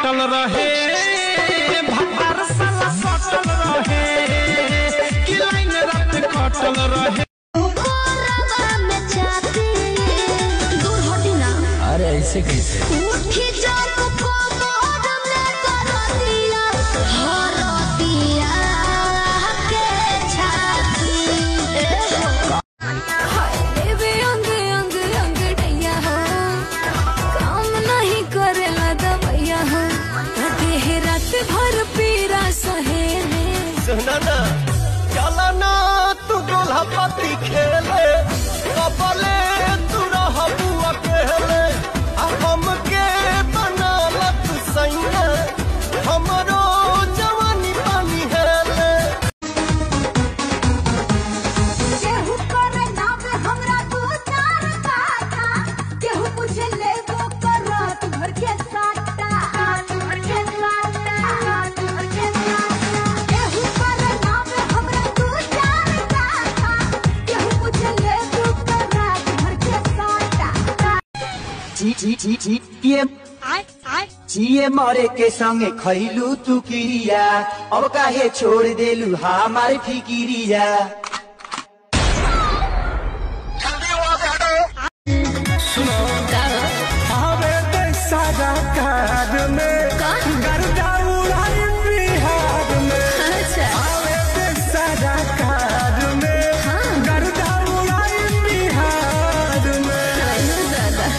कटल रहे भार साला सटल रहे कि लाइन रात कटल रहे कोरबा में जाती दूर हटी ना अरे ऐसे कैसे उठी जब कोमर में करतिया हरतिया के छाती ए हो हाय देवे अंग अंग अंग डैया हो काम नहीं करेला दवैया हो देह रात भर पीरा सहे सुना ना चला ना तू दोल्हा पति खेले कबले तू रह बुआ केले आ हमके बना लत सैया हमरो जवानी पानी हेले केहू करे नावे हमरा दू चार काठा केहू पूछे लेबो करत भर के साटा भर के साटा भर के साटा केहू करे नावे हमरा दू चार काठा केहू पूछे लेबो करत भर के साटा जी जी जी जी ये जिए मरे के संगे खैलू तू किरिया अब काहे छोड़ देलू हमार फिकिरिया हवे ते सारा कार में गर्दा उड़ाई बिहार में हवे ते सारा कार में गर्दा उड़ाई बिहार में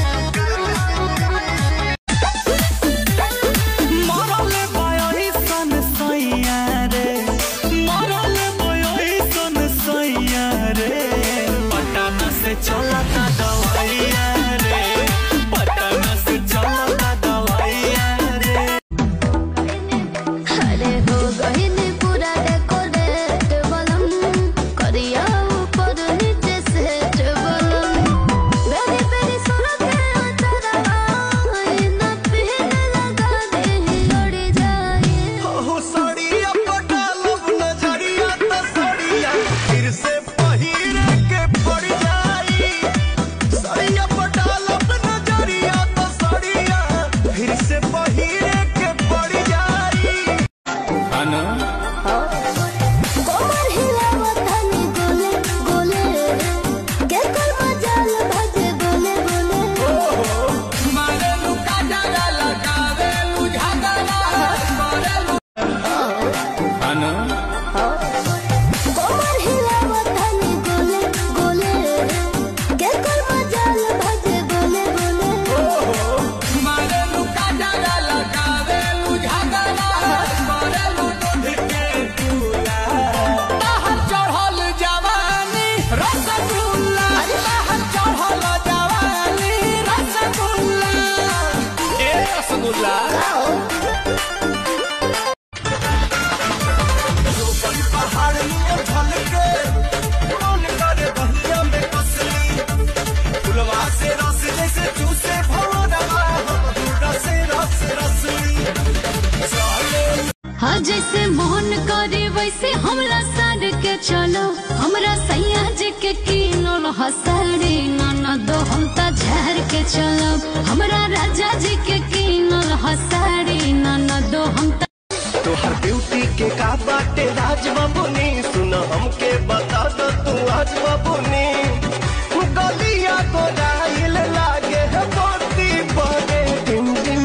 मरले बयोही सन सैया रे मरले बयोही सन सैया रे पटना से चलता दवाइया रे पटना से चलता दवाइया रे अरे हो गहिनी पूरा डेकोरेट बलम करिया ऊपर नीचे सेट बलम बेरी बेरी सोना के उतरा ना पहने लगा दे लड़ जाए हो सड़िया पटालब नजरिया त सड़िया फिर से पहिरे के पड़ जाई सड़िया पटालब नजरिया त सड़िया फिर से पहिरे के पड़ जाई कोमर हिलावत हनी गोले गोले के कोई मजाल भजे गोले गोले कोमर हिलावत हनी गोले गोले के कोई मजाल भजे गोले गोले चढ़ल जवानी रसगुल्ला चढ़ल जवानी रसगुल्ला ए रसगुल्ला पहाड़ नियर झलके मन करे बहिया में कसली फुलवा से रस जैसे चूसे भवरवा रस रस रसली चले हाँ जैसे मोहन करे वैसे हमरा सार के चलो हमरा सैया जी के कीनल हसाड़ी नन दो हम त झर के चलो हमरा राजा जी के कीनल हसाड़ी नन दो हम त तोहर ब्यूटी के का बाटे राज बाबूनी सुन हमके बता दो तू आज बाबूनी गलिया गोराइल लागे है मोती बने डिम डिम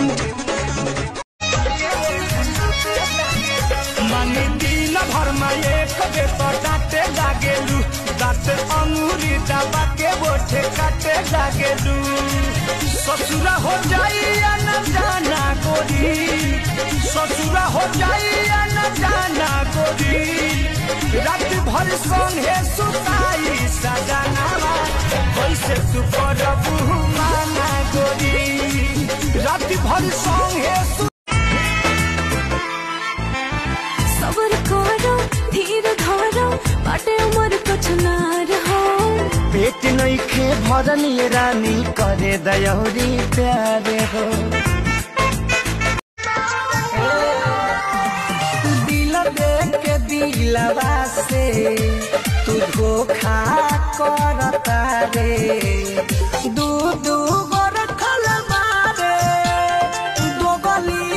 मानी दिन भर में एक बे तो डांटे लागेलू दांत अंगूरी दबा के बोठे काटे लागेलू ससुरा हो जाई या न जाना गोरी ससुरा हो जाई या न जाना गोरी रात भर संगे सुताई सजनावा कैसे तू करबू माना गोरी रात भर संगे सु सबर करो धीर धरो बाटे उमर कुछ ना रहो पेट नहीं खे भरन ये रानी करे दयौरी प्यारे हो दिल देख के दिलवा से तू धोखा करता रे दू दू गो रखल बारे दो गली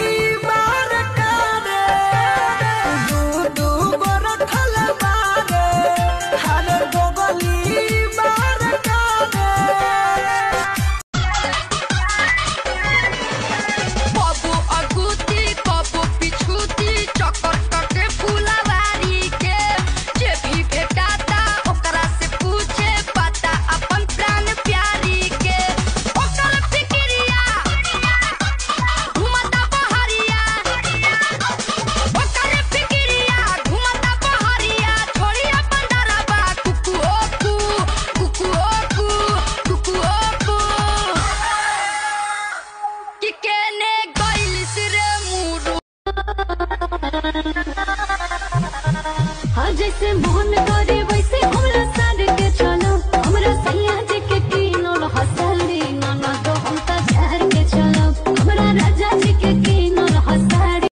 हाँ जैसे मोहन करे वैसे हमरा सार के चलो हमरा सैया जी के किनल हसाड़ी नाना दो हम त झार के चलो हमरा राजा जी के किनल हसाड़ी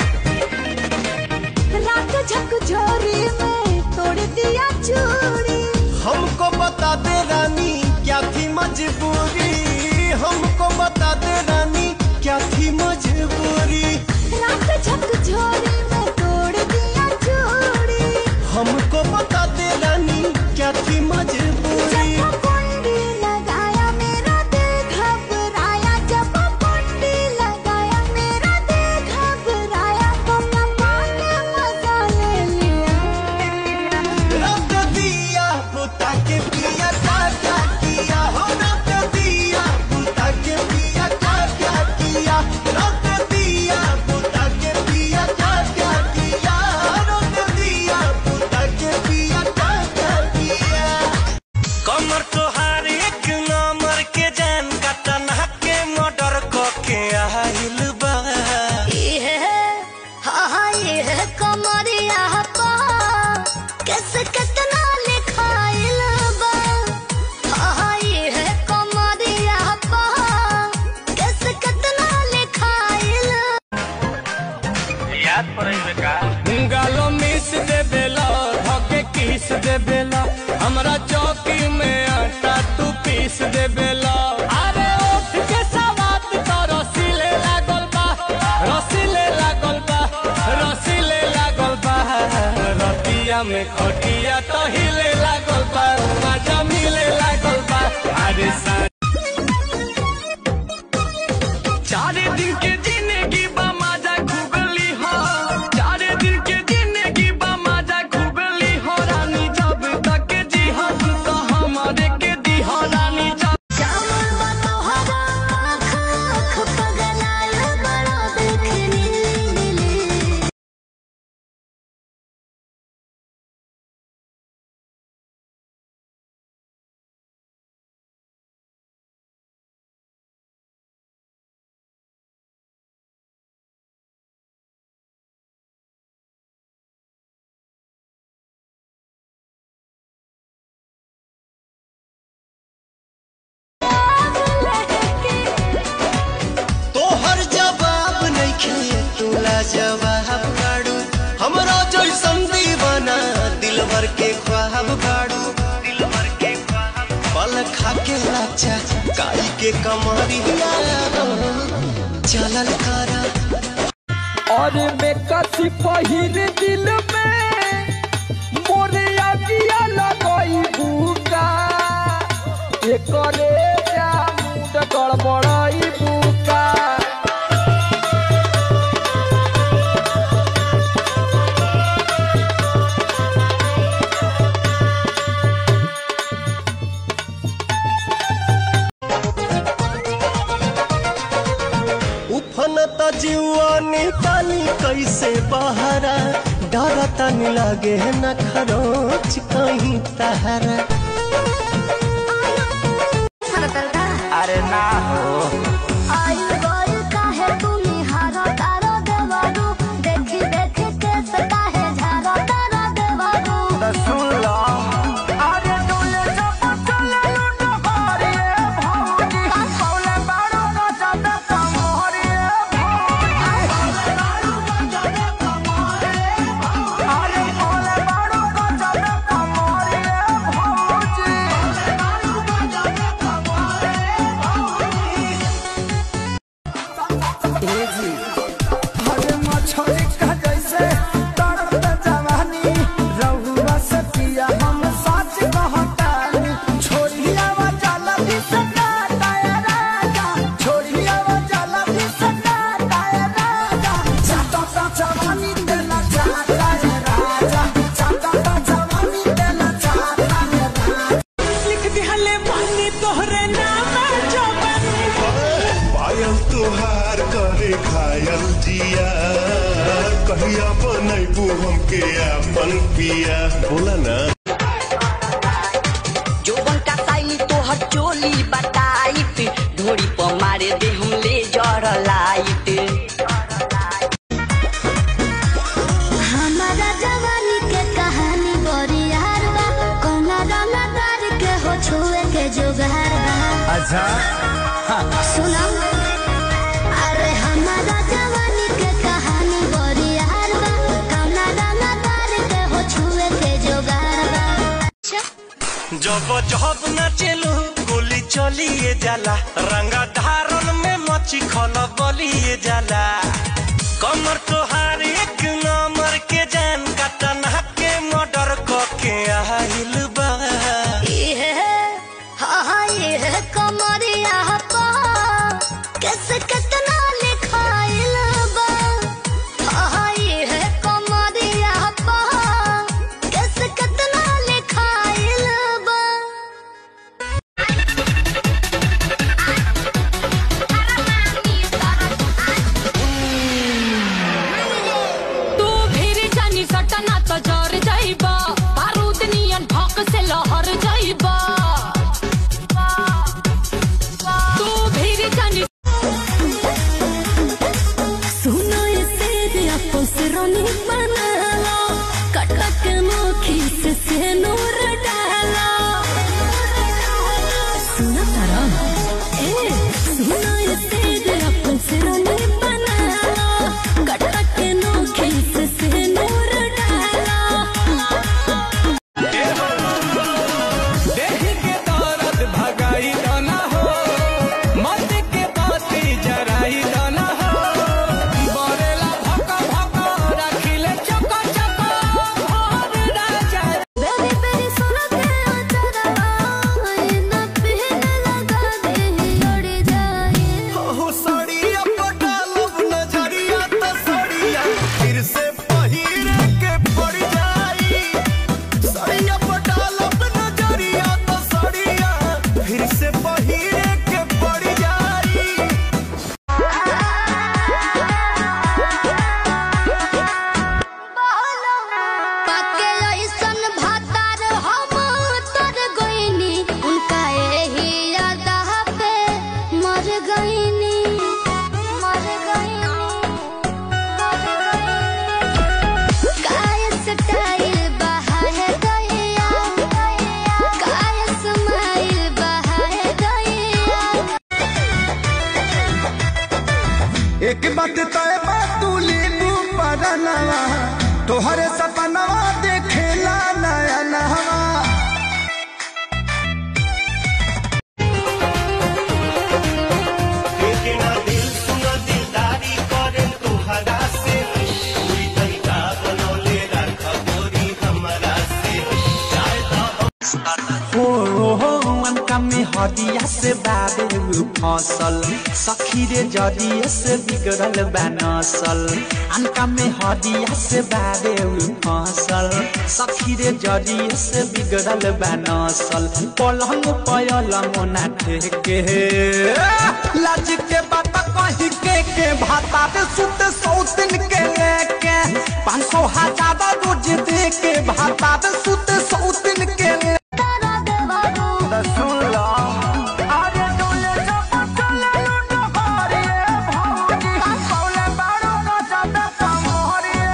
रात झकझोरी में तोड़ दिया चूड़ी हमको बता दे रानी क्या थी मजबूरी हमको बता दे रानी क्या थी मजबूरी रात झकझोरी में तोड़ दिया चूड़ी हमको बता दे रानी क्या थी मजबूरी जब कुंडी लगाया मेरा दिल घबराया जब कुंडी लगाया मेरा दिल घबराया तो पाने मजा ले लिया रख दिया बुता के पिया का क्या किया हो रख दिया बुता के पिया का क्या किया रख दिया बुता के पिया का क्या किया रख दिया बुता के पिया का क्या किया कमर तोहार एक नंबर के जान का तनहा के मर्डर क के आइल बा ये हाँ हाँ ये कमरिया पा कैसे कितना लिखाइल बा हाँ हाँ ये कमरिया पा कैसे कितना लिखाइल याद पड़े का गालो मिस दे बेला धके किस दे बेला हमरा चौकी में आटा तू पीस दे बेला अरे उठ के सवात तो रसीले लागल बा रसीले लागल बा रसीले लागल बा रतिया में खटिया तो हिले लागल बा मजा मिले लागल बा अरे सा चार दिन के जिंदगी बा मजा खुगली हो चार दिन के जिंदगी बा मजा खुगली हो रानी जब तक जी हो तू तो हमारे के दी हो रानी जब जामुन बा तोहरा आँख आँख पगलाइल बड़ा देखनी मिली तोहर जवाब नइखे तोला जवाब काड़ू हमरा जैसन दीवाना दिलवर के ख्वाब काड़ू दिलवर के ख्वाब पल खा के लाचा काई के कमरिया चलल करा और मैं कसी पहिर दिल में मोरे आगिया लगई बुका एकरे जा मुंड गड़बड़ाई बुका उफन त जीवा निकाली कैसे बहरा डर तनी लगे न खरोच कहीं तहरा अरे ना हो आई गोल काहे तुमी हारो तारो देवारू देखी देखी केस काहे झारो तारो देवारू सुन लो अरे डोले जब चले लूटो हरिए भौजी कौले बाड़ो न जाते कमोहरिए अरे कौले बाड़ो न जाते कमोहरिए भौजी हरे मछली का जैसे तड़प जवानी रहुआ से पिया हम सच कहतानी छोड़िया वा जाला भी सदा दाया राजा छोड़िया वा जाला भी सदा दाया राजा चाटा ता जवानी देना चाहता है राजा चाटा ता जवानी देना चाहता है राजा लिख दिहले पानी तोहरे नाम जवानी पायल तुहार करे घायल जिया कहिया बनैबू हमके अपन पिया बोला ना जोबन का साइनी तोहर चोली बताइत ढोरी पर मारे दे हम ले जर लाइट हमारा जवानी के कहा अच्छा सुना अरे हमारा जवानी के कहानी बड़ी यार बा कौना रंगा तार के हो छुए के जोगार बा जब जब नाचेलू गोली चलिए जाला रंगा धारन में मची खल बलिए जाला कमर तोहार एक नंबर के जान कटना के मर्डर के आहिल बा ये हाँ ये कमरिया पा कैसे कितना लिखाइल बा हाँ ये कमरिया पा कैसे कितना लिखाइल बा तू फिर जानी सटना तो जर जाइबा बारूद नियन भौक से लहर जाइबा तू फिर जानी सुनो इसे दिया पोसरोनी बनाला कट कट नोखी से से नूर डाला सुना तारा ए सुनो इसे दिया पोसरोनी बनाला कट कट नोखी से से नूर डाला देह के दर्द भगाई दाना हो मत के बाती जराई दाना हो बरेला भका भका रखिले चका चका भर राजा बेबी बेबी सुनो के अचरवा ना पहने लगा दे उड़ जाए हो सड़िया पटालब नजरिया त सड़िया फिर से पहिरे के पड़ जाई सड़िया पटालब नजरिया त सड़िया फिर से पहिरे के पड़ जाई पाके ऐसन भातार हम तर गईनी उनका एही यादा पे मर गईनी मर गईनी मर गईनी काय स्टाइल बहाए गईया काय स्माइल बहाए गईया एक बात तय बा तू लीबू परनवा तोहरे सपनवा देखेला नया नहवा लेकिन दिल सुन दिलदारी करे तोहरा से पूरी तरीका बनौले रख गोरी हमरा से शायद ओ हो अनका में हदिया से बाबे उ फसल सखी रे जदिए से बिगड़ल बा नसल अनका में हदिया से बाबे उ फसल सखी रे जदिए से बिगड़ल बा नसल पलंग पयल मोना ठेके लाज के बात कही के के भाता पे सुते सौतिन के लेके पाँच सौ हजार रोज दे के भाता पे सुते सौतिन के लेके तारा देवारू सुन ला अरे डोले जब चले लूटो हरिए भौजी कौले बारो न जाता कमोहरिए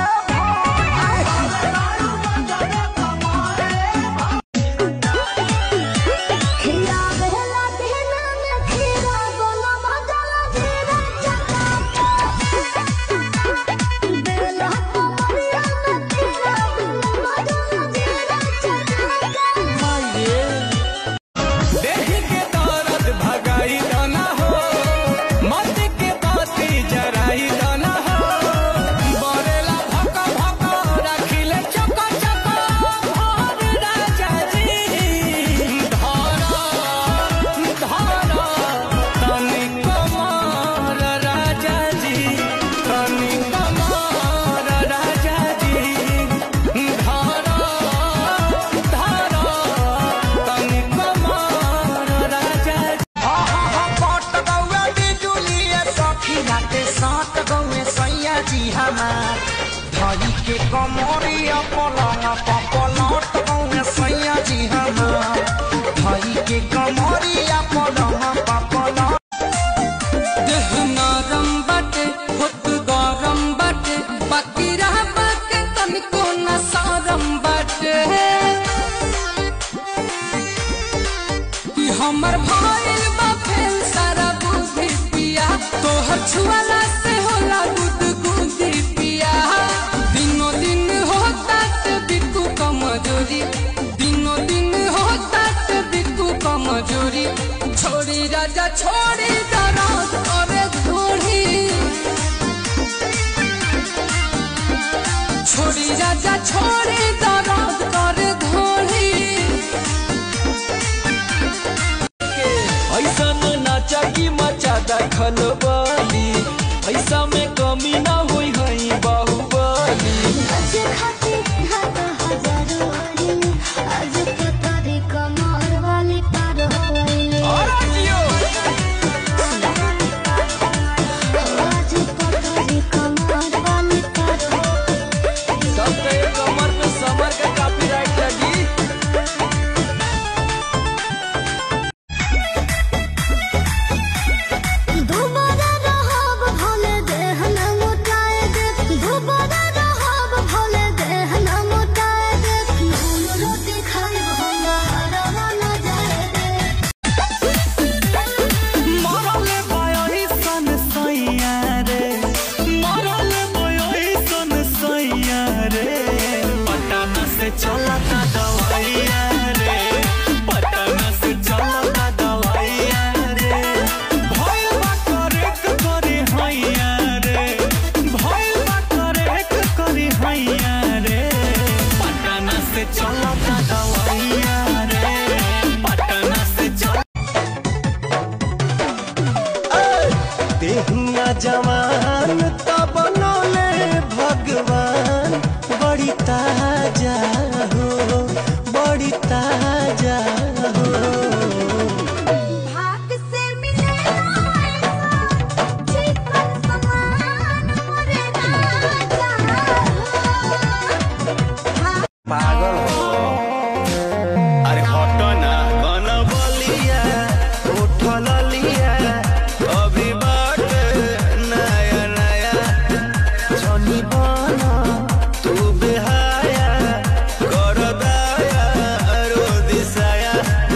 खिया बेला देना में खीरा बोला मजला जीरा चका बेला तो मरिया में खीरा बोला मजला जीरा चका देह के दर्द भगाई दाना हो मत के बाती जराई दाना हो बरेला भका भका रखिले चका चका भर राजा जी धारा धारा तनी कमार राजा जी तनी कमार राजा जी धारा धारा तनी कमार राजा जी कट गौए बिजुलिए सखी राते सात गौए सैया जी हमार धरी के कमरिया पलंग पलट गौए सैया जी हमार धरी के कमरिया पलंग पलट देह नरम बाटे होत गरम बाटे बाकी रह बाटे तनिको न सरम बाटे कि हमर भइल बा तोहर छुआला से होला गुद गुदी पिया दिनो दिन होता ते बिकू कमजोरी दिनो दिन होता ते बिकू कमजोरी छोड़ी राजा छोड़ी दराज करे घोड़ी छोड़ी राजा छोड़ी दराज करे घोड़ी ऐसा नाचा की मचा दखल बाली ऐसा में कमी ना हुई हई बाहुबली आज खाती हाथ हजारों वाली आज पतारी कमर वाली पार होइले आज पतारी कमर वाली पार होइले तब तो एक कमर पे समर का कॉपीराइट लगी दोबारा रहब भले देह न मोटाए दे दोबारा रहब भले देह न मोटाए दे नून रोटी खाए भला हरवा न जाए दे मरले बयोही सन सैया रे मरले बयोही सन सैया रे पटना से चलता दवाइया रे पटना से चलता दवाइया रे भइल बा करेक करे हैया रे भइल बा करेक करे हैया रे पटना से चलता दवाइया रे पटना से चल देहिया जवान तब बनौले भगवान बड़ी ताजा हो बड़ी ताजा हो भाग से मिले ऐसा चिकन समान मोरे राजा पागल हो अरे हटो ना कन बलिया उठल लिया अभी बाट नया नया जनी बना तू बेहाया कर दाया रो दिसाया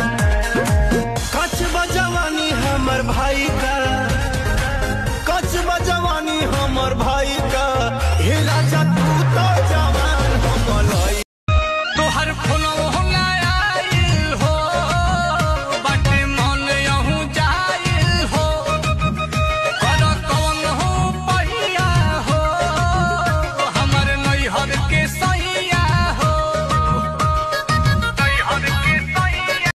कच बजवानी हमर भाई का कच बजवानी हमर भाई का हे राजा तू तो जवान हम लई तोहर फोनवा होला आइल हो बाटे मन यहूँ जाइल हो कर कौन हो पहिया हो हमर नैहर के सैया हो नैहर के सैया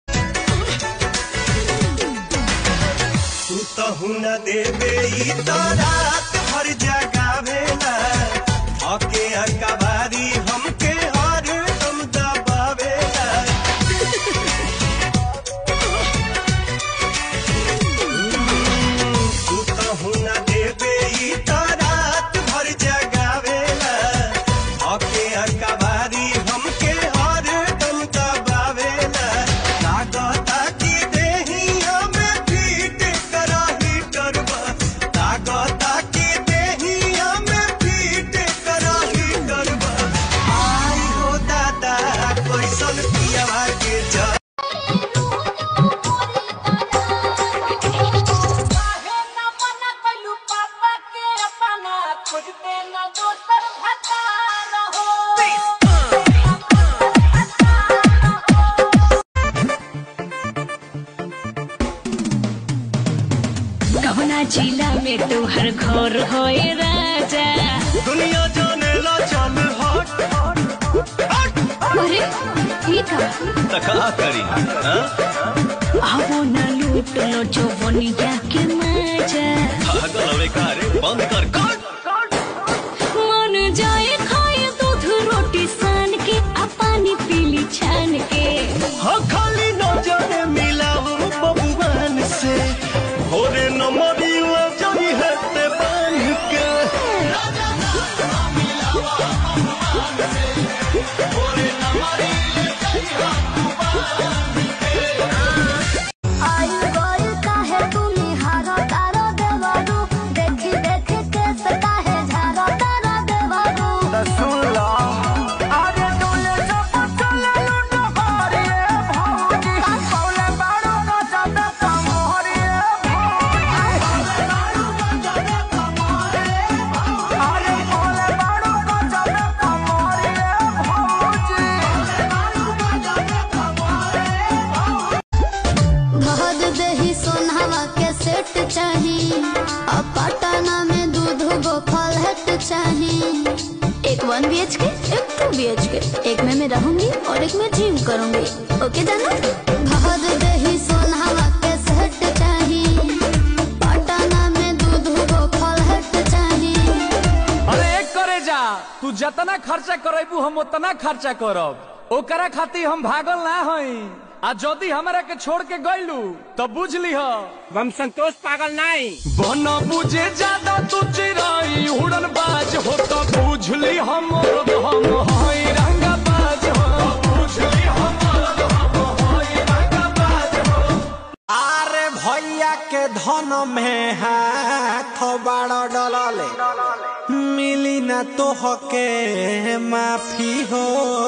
तू तो हुना देबे ई तो रात भर जगावेला हके अकबारी हमके हर दम दबावेला तू तो हुना देबे ई तो रात भर जगावेला हके अकबारी हमके हर दम दबावेला लागता कि देहिया में फीट करा हीटर बा लागता कि देहिया में फीट करा हीटर बा आई हो दादा कैसन पियावा के जा काहे न मना कइलू पापा के अपना खोजते न दोसर भतार हो कवना जिला में तोहर घर होए राजा दुनिया जाने ला चल हट अरे ई का तका करी हां आवो न लूट लो जवनिया के मजा पागल हवे का रे बंद कर कट मन जाए खाए दूध रोटी सान के आ पानी पीली छान के हाँ खाली नजर मिलाओ बबुआन से भोरे न मरिला जाई है ते बांध के आई गई काहे तू निहारा तारा देवारू देखी वन बी एच के एक टू बी एच के एक में मैं रहूंगी और एक में जिम करूंगी ओके जानो घर दही सोना के सेट चाहिए पटना में दूध वो फल हट चाहिए अरे एक करे जा तू जतना खर्चा करेबू हम उतना खर्चा करब ओकरा खातिर हम भागल ना हई आ जदि हमरा के छोड़ के गइलू तो बुझ लिह हम संतोष पागल नहीं बन बुझे ज्यादा तू चिराई उड़न बाज हो तो बुझ ली हम मर्द हम हई रंगा बाज हो बुझ ली हम मर्द हम हई रंगा बाज हो आरे भैया के धन में हाथ बड़ा डलले मिली ना तो हके माफी हो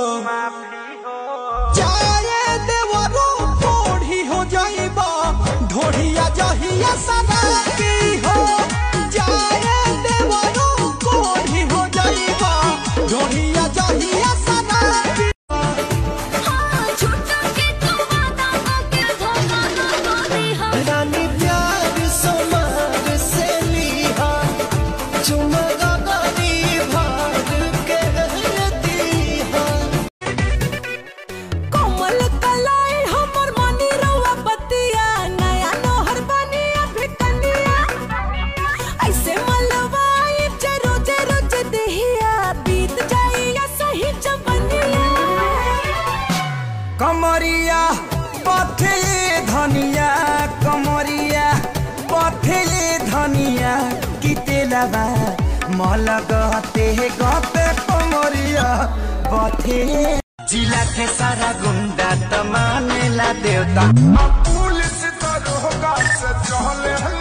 जाए देवरो ढोढ़ी हो जाइबा ढोढ़िया जहिया सदा की हो जाए देवरो कोढ़ी हो जाइबा ढोढ़िया जहिया सदा की रानी प्यार समार से लिहा चुमगा गरी भाग के दीहा कोमल कलाई हमर मनी रउआ बतिया नया नोहर बनिया भितनिया ऐसे मलवाई जे रोजे रोज देहिया बीत जाइया सही जवनिया कमरिया पथे धनिया कमरिया पथे धनिया कितेलबा मल गते गते कमरिया पथे जिला के सारा गुंडा त मानेला देवता पुलिस दरोगा से चहले